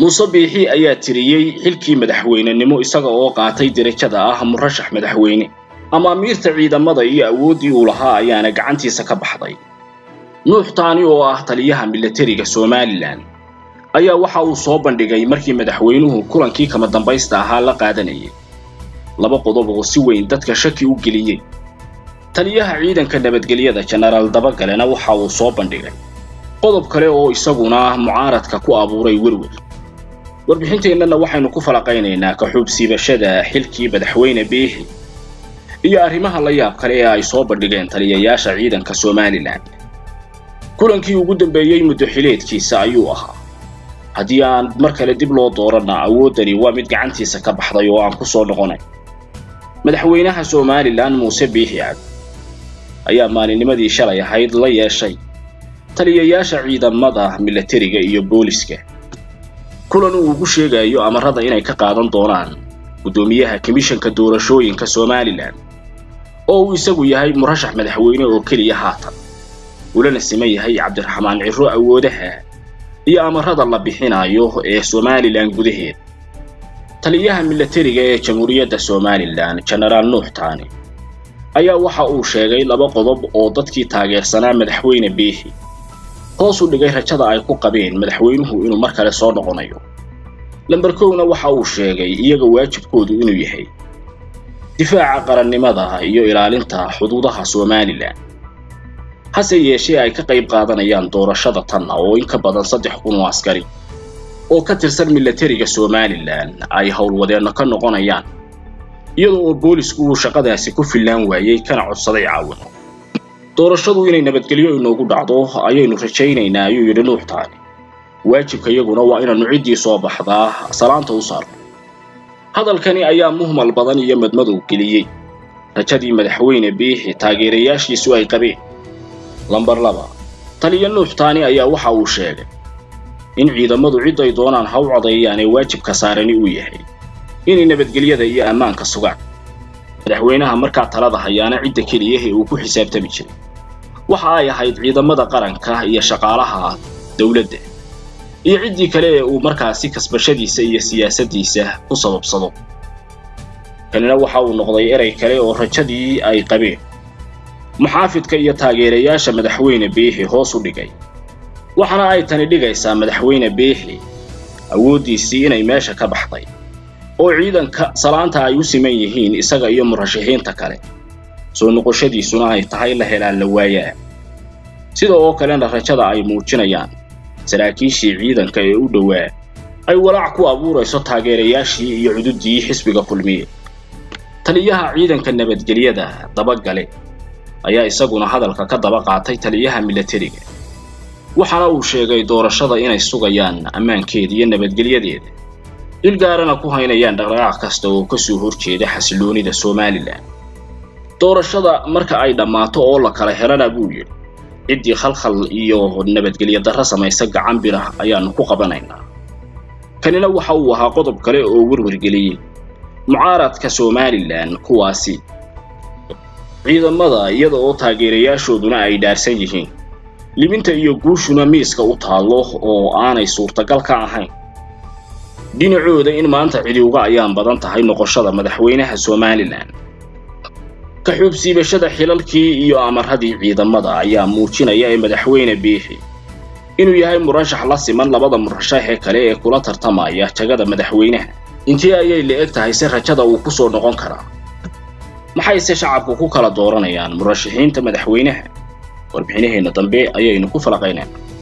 muuse biixi ayaa tiriyey xilkii madaxweynenimo isaga oo qaatay derajada ah murashax madaxweyne amaamiirta ciidamada iyo awooddii uu lahaa ayaana gacantiisa ka baxday nuux taani oo ah taliyaha milatariga somalilan ayaa waxa uu soo bandhigay markii madaxweynuhu kulankii kama dambaysta ahaa la qaadanayay laba qodob oo si weyn dadka shaki u geliyey taliyaha ciidanka nabadgelyada jenaraal dabagalena waxa uu soo bandhigay qodob kale oo isaguna mucaaradka ku abuuray werwer warbixinteennana waxaynu ku falaqaynaynaa ka-xuubsiibashada xilkii madaxweyne biixi iyo arrimaha la yaab kale ee ay soo bandhigeen taliyayaasha ciidanka somalilan kulankii ugu dambeeyey muddo xileedkiisa ayuu ahaa haddii aan mar kale dib loo dooranna awooddani waa mid gacantiisa ka baxday oo aan ku soo noqonay madaxweynaha somalilan muuse biixi cabdi ayaa maalinnimadii shalay ahayd la yeeshay taliyayaasha ciidamada milatariga iyo booliska kulan uu ugu sheegayo amarada inay ka qaadan doonaan guddoomiyaha komishanka doorashooyinka somalilan oo uu isagu yahay murashax madaxweyne oo keliya haatan ulana siman yahay cabdiraxmaan ciro awoodaha iyo amarada la bixinayo ee somalilan gudaheeda taliyaha milatariga ee jamhuuriyadda somalilan jenaraal nuux taani ayaa waxa uu sheegay laba qodob oo dadkii taageersanaa madaxweyne biixi hoos u dhigay rajada ay ku qabeen madaxweynuhu inuu mar kale soo noqonayo lamber kowna waxa uu sheegay iyaga waajibkoodu inuu yahay difaaca qarannimada iyo ilaalinta xuduudaha somalilan hase yeeshee ay ka qayb qaadanayaan doorashada tanna oo in ka badan saddex kun oo askari oo ka tirsan milatariga somalilan ay howlwadeenno ka noqonayaan iyadoo oo boolisku uu shaqadaasi ku fillaan waayey kana codsaday caawin doorashadu inay nabadgelyo inoogu dhacdo ayaynu rajaynaynaa ayuu yidhi nuux taani waajibka iyaguna waa inaannu ciddii soo baxdaa salaanta u saarno hadalkani ayaa muhmal badan iyo madmadow geliyey rajadii madaxweyne biixi taageerayaashiisu ay qabeen lambar laba taliya nuux taani ayaa waxa uu sheegay in ciidamadu ciday doonaan ha u codeeyaan ee waajibka saarani uu yahay inay nabadgelyada iyo ammaanka sugaan madaxweynaha markaa talada hayaana cidda keliya ee uu ku xisaabtami jiray waxa ay ahayd ciidamada qaranka iyo shaqaalaha dowladda iyo ciddii kale ee uu markaasi kasbashadiisa iyo siyaasaddiisa ku sababsado kanina waxa uu noqday erey kale oo rajadii ay qabeen muxaafidka iyo taageerayaasha madaxweyne biixi hoos u dhigay waxaana ay tani dhigaysaa madaxweyne biixi awooddiisii inay meesha ka baxday oo ciidanka salaanta ay u siman yihiin isaga iyo murashaxiinta kale soo noqoshadiisuna ay tahay la helaan la waayaa sida oo kalena rajada ay muujinayaan saraakiishii ciidanka ee u dhowaa ay walaac ku abuurayso taageerayaashii iyo cududdii xisbiga kulmiye taliyaha ciidanka nabadgelyada dabagale ayaa isaguna hadalka ka daba qaatay taliyaha milatariga waxaana uu sheegay doorashada inay sugayaan ammaankeeda iyo nabadgelyadeeda il gaarana ku haynayaan dhaqdhaqaaq kasta oo ka soo horjeeda xasiloonida somalilan doorashada marka ay dhammaato oo la kala helana buu yidhi ciddii khalkhal iyo nabadgelyo darro samaysa gacan birah ayaannu ku qabanaynaa kanina waxa uu ahaa qodob kale oo werwargeliyey mucaaradka somalilan kuwaasi ciidamada iyada oo taageerayaashooduna ay dhaarsan yihiin libinta iyo guushuna miiska u taallo oo aanay suurtagal ka ahayn dhinacooda in maanta cidi uga ayaan badan tahay noqoshada madaxweynaha somalilan ka xuubsiibashada xilalkii iyo amaradii ciidamada ayaa muujinaya ee madaxweyne biixi inuu yahay murashax la siman labada murashax ee kale ee kula tartamaya jagada madaxweynaha intii ayay la eg tahay si rajada uu ku soo noqon karaa maxayse shacabku ku kala dooranayaan murashaxiinta madaxweynaha warbixinaheenna dambe ayaynu ku falaqaynayna